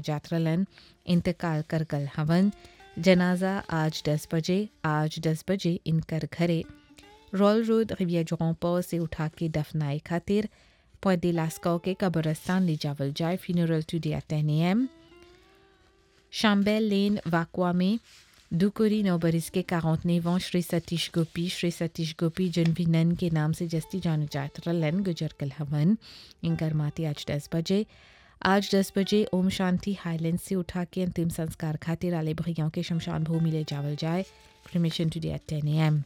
जात्रलन इंतकाल कर गल हवन जनाजा आज दस बजे आज दस बजे इनकर घरे रॉयल रोड रिविया जोंपो से उठा के दफनाए खातिर पौधे लास्को के कब्रस्तान ले जावल जाए funeral today at ten am शाम्बेल लेन वाकवा में दुकुरी नौबरिस के काउंटनेवा श्री सतीश गोपी श्री सतीश गोपी जनविनन के नाम से जस्ती जान जात्रलन गुजर कल हवन इनकर माती आज दस बजे आज दस बजे ओम शांति हाईलैंड से उठा के अंतिम संस्कार खातिर आले भैयाओं के शमशान भूमि ले जावल जाए cremation today at ten am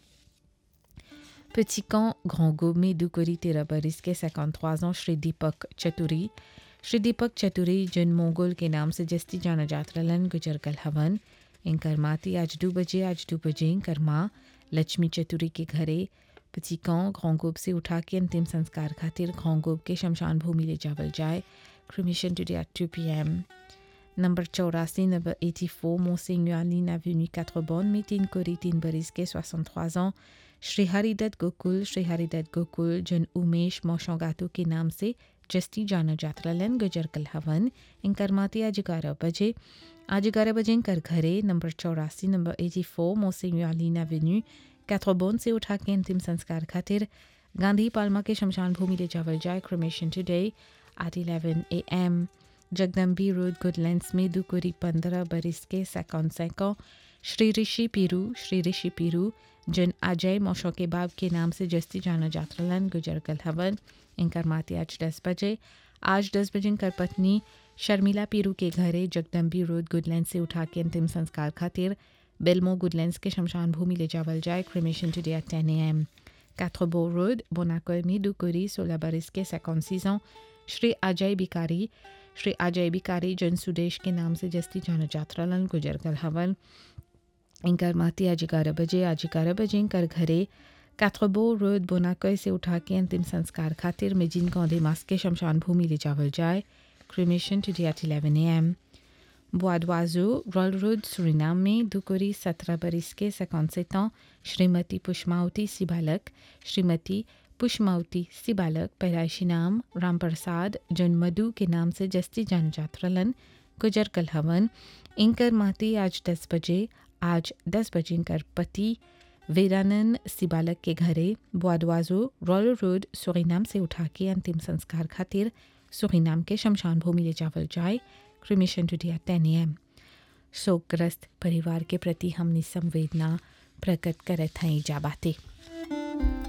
Petit camp Grand Gourmet Dukuri तेरह बरिस के 53 ans श्री दीपक चतुरी श्री दीपक चतुरी जिन मोंगोल के नाम से जस्ती जाना जात्रलन गुजर कल हवन इनकर माती आज दो बजे आज दो बजे इनकर माँ लक्ष्मी चतुरी के घरे पचिकाओं घोंगोब से उठा के अंतिम संस्कार खातिर घोंगोब के शमशान भूमि ले जावल जाए cremation today at two p m number चौरासी नंबर एटी फोर मोसिंगुआलिन एवेन्यू काट्रबोन में तीन कोरी तीन बरिस के 63 ans श्री हरिदत्त गोकुल श्री हरिदत्त गोकुल जन उमेश मोशोगातु के नाम से जस्ती जाना जात्रलन गुजर कल हवन इनकर माती आज ग्यारह बजे आज ग्यारह बजे इनकर घरे नंबर चौरासी नंबर एटी फोर मोसिंगुआलिन एवेन्यू कैथ्रोबोन से उठा के अंतिम संस्कार खातिर गांधी पालमा के शमशान भूमि ले जावल जाए cremation today at eleven a m Jagdambi road Goodlands में दुकुरी पंद्रह बरिस के सैकौन सैकों श्री ऋषि पीरू श्री ऋषि पीरू जिन अजय मौशो के बाब के नाम से जस्ती जाना जात्रलन गुजर कल हवन इनकर माती आज दस बजे आज दस बजे इनकर पत्नी शर्मिला पीरू के घरे जगदम्बी रोड गुडलैंड से उठा के अंतिम संस्कार खातिर बेलमो गुडलैंड्स के शमशान भूमि ले जावल जाए क्रिमेशन टुडे एट टेन ए एम कैथ्रोबो रोड बोनाकोमी दुकुरी सोलह बरिस के सैकौन श्री अजय बिकारी श्री अजय बिकारी जन सुदेश के नाम से जस्ती जाना जात्रालन गुजर कल हवन इनकर माती आज ग्यारह बजे आज ग्यारह बजे इनकर घरे कैथ्रोबो रोड बोनाकोय से उठा के अंतिम संस्कार खातिर मेजिन कौंदे मास के शमशान भूमि ले जावल जाए cremation today at eleven a m बोआडवाजो रॉयल रोड सुरीनाम में दुकुरी सत्रह बरिस के सैकौनसेत श्रीमती पुष्मावती सिबालक श्रीमती पुष्मावती सिबालक पैदाइशी नाम राम प्रसाद जन मधु के नाम से जस्ती जान जात्रलन गुजर कल हवन इनकर माती आज दस बजे आज दस बजे इनकर पति वेदानंद सिबालक के घरे बुआडवाजो रॉयल रोड सुरीनाम से उठा के अंतिम संस्कार खातिर सुरीनाम के शमशान भूमि ले जावल जाए cremation today at ten am शोकग्रस्त परिवार के प्रति हमने संवेदना प्रकट करत हैं जा बातें